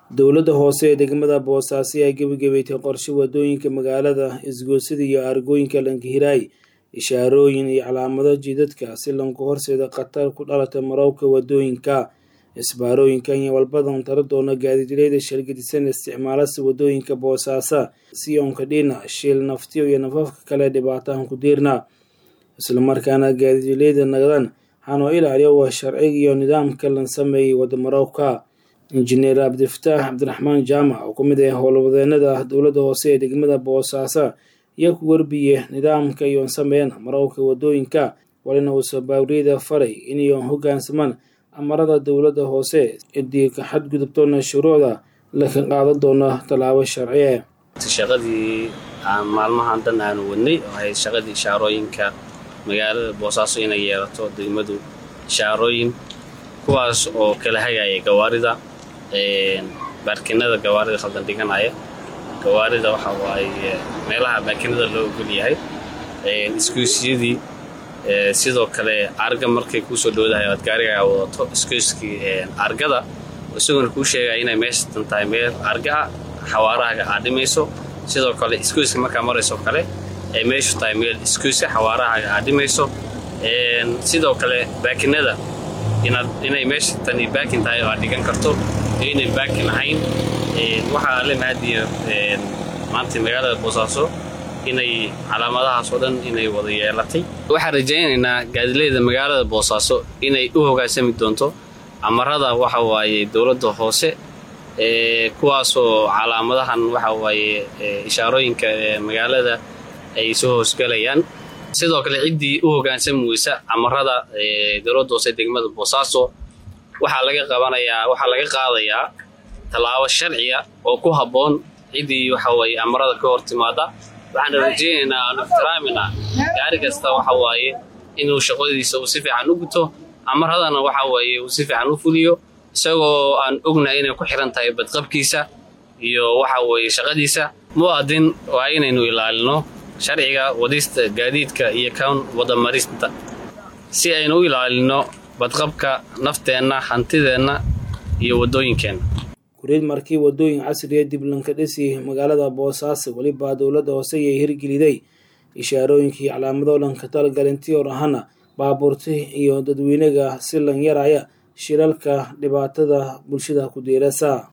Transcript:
dowladda hoose ee degmada boosaaso ayaa gebagebeeytay qorshe wadooyinka magaalada isgoosida iyo aargooyinka lankahiraay ishaarooyin iyo calaamado jidadka si lanku horseeda khatar ku dhalata marowka wadooyinka isbaarooyinkan iyo walbadan tala doona gaadiidleyda shargadisan isticmaalasa wadooyinka boosaaso sionka dhina shiil naftiyo iyo nafafka kale dhibaatahan ku diirna islamarkaana gaadiidleyda nagdan hanoo ilaaliyo waa sharciga iyo nidaamka lan sameeyey wadamarowka injineer cabdifataax cabdiraxmaan jaamac oo ku mid ah howlwadeenada dowladda hoose ee degmada boosaaso iyo ku warbiye nidaamka iyoon sameeyan marowka wadooyinka walina uusa baawriyada faray inayoon hogaansamaan amarada dowladda hoose idii ka xadgudubtoona shuruucda laka qaadan doona tallaabo sharciye shaqadii aan maalmahan dan aanu wadnay oo ahayd shaqadii ishaarooyinka magaalada boosaaso inay yeelato degmadu ishaarooyin kuwaas oo kala hagaya gawaarida baarkinada gawaarida khaldan dhiganaya gawaarida waxa waaye meelaha baakinada loo ogol yahay iskuusyadii sidoo kale arga markay kuusoo dhowdahay aad gaarigaa wadato iskuuskii argada isaguna kuu sheegaya inay meeshatan tahay meel argaa xawaarahaga aad dhimayso sidoo kale iskuuska markaa marayso kale ay meeshu tahay meel iskuuska xawaarahaga aad dhimayso sidoo kale baakinada inay meesha tani baakin tahay oo aad dhigan karto iyo inay baakin ahayn waxaa la mahadiya maanta magaalada boosaaso inay calaamadahaas oo dhan inay wada yeelatay waxaan rajaynaynaa gaadileyda magaalada boosaaso inay u hogaansami doonto amarada waxa waaye dowladda hoose kuwaasoo calaamadahan waxa waaye ishaarooyinka magaalada ay soo hoosgalayaan sidoo kale ciddii u hogaansami weysa amarada dowladda hoose degmada boosaaso waxaa laga qabanayaa waxaa laga qaadayaa tallaabo sharciya oo ku habboon ciddii waxa waaye amarada ka hor timaada waxaana rajaynaynaa aanu ixtiraaminaa gaari kasta waxa waaye inuu shaqadiisa uu si fiican u guto amaradana waxa waaye uu si fiican u fuliyo isagoo aan ognahay inay ku xiran tahay badqabkiisa iyo waxa weeye shaqadiisa mu'adin waa inaynu ilaalino sharciga wadista gaadiidka iyo kan wadamarista si aynu u ilaalino badqabka nafteenna hantideenna iyo waddooyinkeenna kuriid markii wadooyin casriya dib lanka dhisi magaalada boosaaso welibaa dowladda hoose ayay hirgeliday ishaarooyinkii calaamado lanka talagalintii or ahana baabuurti iyo dadweynaga si lan yaraya shilalka dhibaatada bulshada ku diirasa